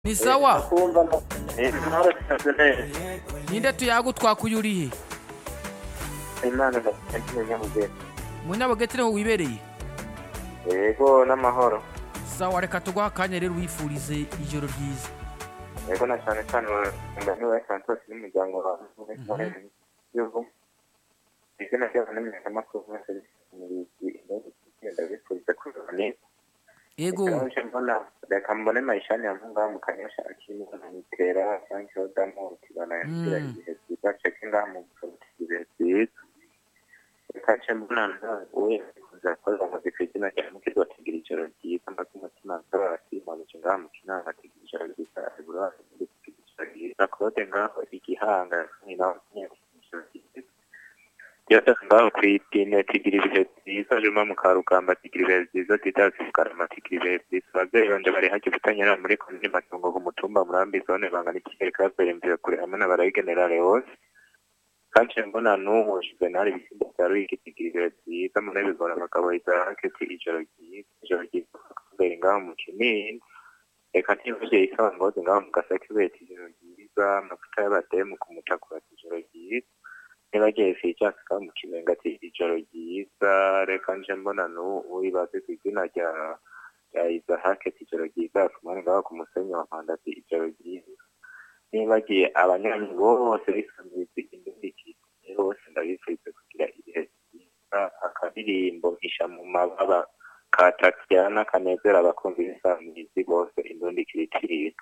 ni sawa kumva no- intore ndakeneye ninde tuyagutwakuyuriye imana ndakeneye umunyabugeni munyabugeti niho wibereye yego n'amahoro sawa reka tuguhe akanya rero wifurize ijoro ryiza yego na cyane cyane umugani wa santos n'umuryango wawe yego izina ryabo n'imenyekamakuru muri serivisi ngenda bifuriza kuzana neza yego reka mbona reka mbone mayishani ya munga mu kanyasha akimana nitera frank rodamu kibana yagira Mm. igihe byiza ceke ngaha mu gusohoka igihe byiza reka nce mbona we kuzakorera muzika izina rya mukizi bategera ijoro ryiza mbaze umutima nzaba abasimamuje ngaha mu kinama bategera ijoro ryiza agura bategera ijoro ryiza claude ngaho igihanga ni nawe utegera ijoro ryiza yatanga ngaho ku itine tigiri ibihe byiza juma mu karugamba tigiri ibihe byiza titasi mu karama tigiri ibihe byiza ababyeyi banje bari hake gutanyura muri komini matungo ku mutumba murambi zone bangana ikigeri ka peremvira kure hamwe na barayigenerale hose kandi mbona n'ubu juvenal ibisimba bya ruhigi tigiri ibihe byiza mu ntebe zora abagabo izara haketi ijoro ryiza ijoro ryiza kubera ngaho mu kinini reka ntivuge isaba ngozi ngaho mu gasake ubeta ijoro ryiza amavuta y'abademu ku mutakurata ijoro ryiza niba gehese icyaka mu kibenga ati ijoro ryiza reka nje mbona n'ubu ibaze ku izina rya rya izahake ati ijoro ryiza akumane ngaho ku musenyi wa mpanda ati ijoro ryiza nibagiye abanywanyi bose bisanzuye indundikiriye bose ndabifurize kugira ibihe byiza akadirimbo mpisha mu mababa kataryana kanezera abakunzi b'isanzuye bose indundikiriye